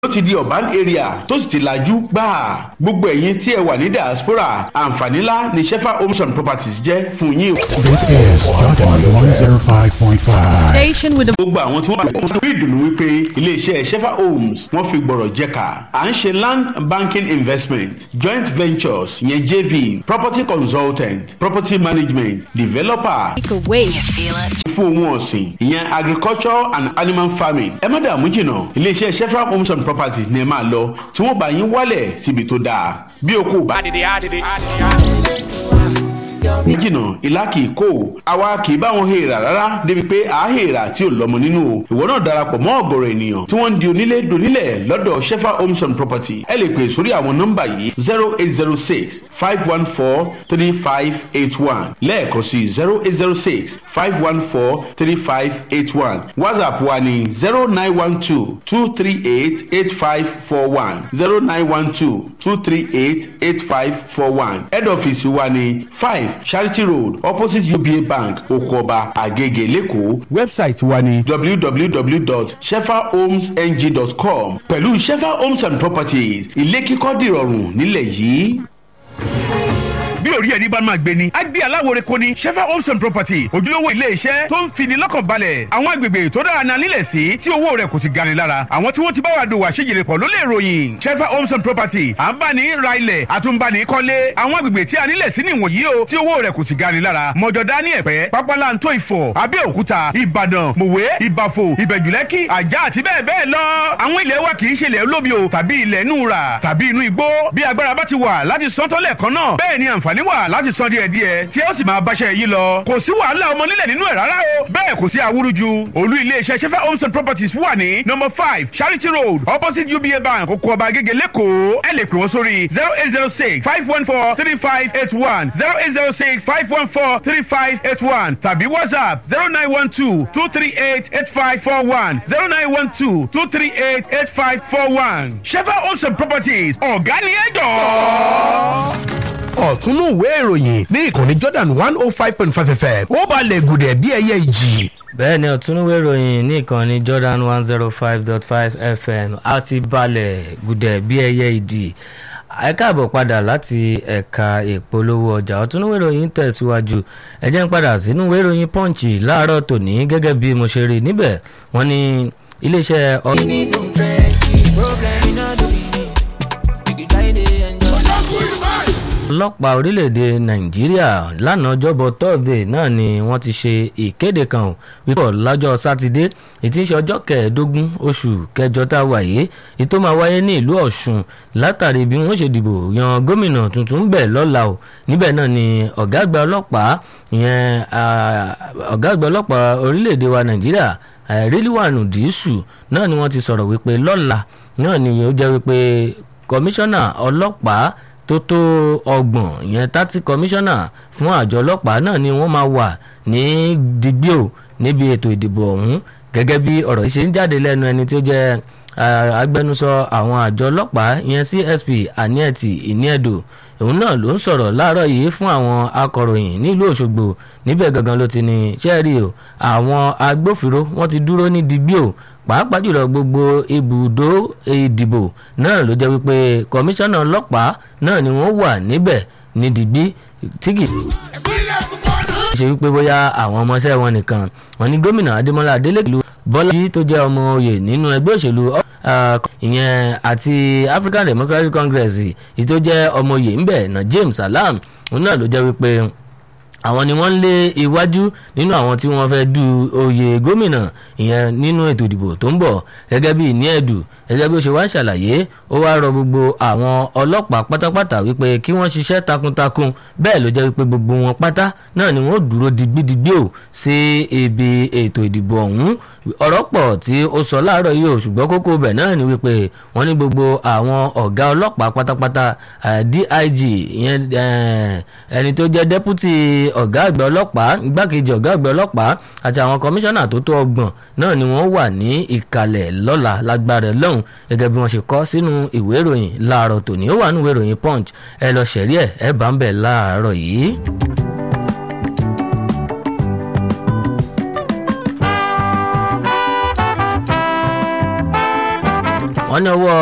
ó ti di urban area tó sì ti lajú gbáà gbogbo ẹ̀yin tí ẹ wà ní diaspora àǹfààní ńlá ni shefa homes and properties jẹ́ fún yín. This is Jordan 105.5. Station with the gbogbo àwọn tí wọ́n bá wọn rí ìdùnnú wípé iléeṣẹ́ shefa homes wọ́n fi gbọ̀rọ̀ jẹ́ka à ń ṣe land banking investment joint ventures yẹn jv property consultant property management developer takeaway. fún ohun ọ̀sìn ìyẹn agriculture and animal farming ẹ má dààmú jìnnà iléeṣẹ́ shefa homes and properties ni ẹ máa lọ tí wọ́n bá yín wálẹ̀ síbi tó dáa bí o kò bá jìnnà ìlà kìí kó o àwa kìí bá wọn hèèrà rárá débi pé à á hèèrà tí ò lọ́mọ nínú o ìwọ náà darapọ̀ mọ́ ọ̀gọ̀rọ̀ ènìyàn tí wọ́n ń di onílé donílẹ̀ lọ́dọ̀ shefa homes and property ẹ lè pè sórí àwọn nọ́mbà yìí zero eight zero six five one four three five eight one lẹ́ẹ̀kan sí zero eight zero six five one four three five eight one whatsapp wa ni zero nine one two two three eight eight five four one zero nine one two two three eight eight five four one head office wa ni five charity road opposite uba bank okoba agege lẹ́kọ̀ọ́ website wa ni www.shefahomesng.com pẹ̀lú shefa homes and properties ilé kíkọ́ dìrọ̀rùn nílẹ̀ yìí bí orí ẹni bá máa gbé ni. a gbé aláwòrán kò ní shefa homes and property ojúlówó ilé iṣẹ́ tó ń fini lọ́kàn balẹ̀ àwọn agbègbè tó dára náà nílẹ̀ sí tí owó rẹ̀ kò sì gani lára àwọn tí wọ́n ti bá wa dòwò àṣejìrè pọ̀ ló lè ròyìn shefa homes and property à ń bá ní ra ilẹ̀ àtúnbani kọ́lé àwọn agbègbè tí a nílẹ̀ sí nìwọ̀nyí o tí owó rẹ̀ kò sì gani lára mọ̀jọ̀dá ní ẹ̀pẹ́ pápálantó ìfọ̀ abẹ́òkúta ìbàdàn mòwe ìbàfò ìbẹ̀jùlẹ́kì àjà àti bẹ́ẹ̀ bẹ́ẹ̀ lọ àwọn ilẹ̀ wa kì í ṣe ilẹ̀ olómi o tàbí ilẹ̀ inú ra tàbí inú igbó bí agbára bá ti wà láti sọ́tọ́lẹ̀ kan náà bẹ́ẹ̀ ni àǹfààní àǹfààní wà láti san díẹ̀ díẹ̀ tí ó sì máa báṣẹ́ yìí lọ. kò sí wàhálà ọmọ nílẹ̀ nínú ẹ̀ rárá o. bẹ́ẹ̀ kò sí awúrúju. olú iléeṣẹ́ sefa homes and properties wà ní number five charity road opposite uba bank oko ọba agége lẹ́kọ̀ọ́. ẹ lè pè wọ́n sórí zero eight zero six five one four three five eight one zero eight zero six five one four three five eight one tàbí whatsapp zero nine one two two three eight eight five four one zero nine one two two three eight eight five four one. sefa homes and properties ọ̀gá ni ẹ jọ̀ọ́ ọ̀túnú ìwé ìròyìn ní ìkànnì jordan one oh five point five fm ó balẹ̀ gùdẹ̀ bí ẹyẹ ìjì. bẹ́ẹ̀ ni ọ̀túnúwé ìròyìn ní ìkànnì jordan one zero five dot five fm a ti balẹ̀ gùdẹ̀ bí ẹyẹ ìdì ẹ káàbọ̀ padà láti ẹ̀ka ìpolówó ọjà ọ̀túnúwé ìròyìn tẹ̀síwájú ẹ jẹ́ ń padà sínú ìwé ìròyìn punch láàárọ̀ tòní gẹ́gẹ́ bí mo ṣe rí níbẹ̀ wọ́n ní iléeṣẹ́ ọ. ọlọ́pàá orílẹ̀-èdè nàìjíríà lánàá ọjọ́bọ̀ thursday náà ni wọ́n ti ṣe ìkéde kan wípé lọ́jọ́ sátidé ètí ń ṣe ọjọ́ kẹẹ̀ẹ́dógún oṣù kẹjọ tá a wà yìí ètò máa wáyé ní ìlú ọ̀ṣun látàrí bí wọ́n ṣe dìbò yan gómìnà tuntun bẹ̀ lọ́la o níbẹ̀ náà ni ọ̀gá àgbà ọlọ́pàá ìyẹn ọ̀gá àgbà ọlọ́pàá orílẹ̀-èdè wa nàìjíríà ríliwánu dìísù náà ni wọ́n ti sọ̀rọ̀ wípé lọ́la náà ni ó jẹ́ wípé kọmíṣánná ọlọ́pàá tó tó ọgbọ̀n ìyẹn tátí kọmíṣánná fún àjọ ọlọ́pàá náà ni wọ́n máa wà ní digbio níbi ètò ìdìbò ọ̀hún gẹ́gẹ́ bí ọ̀rọ̀ yìí ṣe ń jáde lẹ́nu ẹni tí ó jẹ́ agbẹnusọ àwọn àjọ ọlọ́pàá ìyẹn csp anieti iniedo òun náà ló ń sọ̀rọ̀ láàárọ̀ yìí fún àwọn akọ̀ròyìn nílùú òṣogbo níbẹ̀ gangan ló ti ní sẹ́ẹ̀rì o àwọn agbófinró wọ́n ti dúró ní digbio pàápàá jùlọ gbogbo ibùdó ìdìbò náà ló jẹ́ wípé kọmíṣánná ọlọ́pàá náà ni wọ́n wà níbẹ̀ ní dìgbì tí kì í ṣe wípé bóyá àwọn ọmọọṣẹ́ wọn nìkan wọn ní gómìnà adémọlá adélèkìlú bọ́lá yìí tó jẹ́ ọmọ oyè nínú ẹgbẹ́ òṣèlú ìyẹn àti african democratic congress yìí tó jẹ́ ọmọ oyè ńbẹ̀ na james salam òun náà ló jẹ́ wípé àwọn ni wọ́n ń lé iwájú nínú àwọn tí wọ́n fẹ́ du oyè gómìnà ìyẹn nínú ètò ìdìbò tó ń bọ̀ gẹ́gẹ́ bí ní ẹ̀dù gẹ́gẹ́ bí ó ṣe wá ṣàlàyé ó wá rọ gbogbo àwọn ọlọ́pàá pátápátá wípé kí wọ́n ṣiṣẹ́ takuntakun bẹ́ẹ̀ ló jẹ́ wípé gbogbo wọn pátá náà ni wọ́n dúró digbidigbi ò sí ibi ètò ìdìbò ọ̀hún ọ̀rọ̀ pọ̀ tí ó sọ láàárọ̀ yìí ò ṣùgbọ́n kókó bẹ̀ náà ni wípé wọ́n ní gbogbo àwọn ọ̀gá ọlọ́pàá pátápátá dig ìyẹn ẹni tó jẹ́ deputy ọ̀gá àgbà ọlọ́pàá igbákejì ọ̀gá àgbà ọlọ́pàá àti àwọn kọmíṣánná tó tó ọgbọ̀n náà ni wọ́n wà ní ìkàlẹ̀ lọ́la lágbára lọ́hùn gẹ́gẹ́ bí wọ́n ṣe kọ́ sínú ìwé ìròyìn láàárọ̀ tòní ó wà nínú ìwé ìròyìn punch ẹ lọ ṣẹ̀rí ẹ̀ ẹ bá ń bẹ̀ láàárọ̀ yìí. wọ́n ní ọwọ́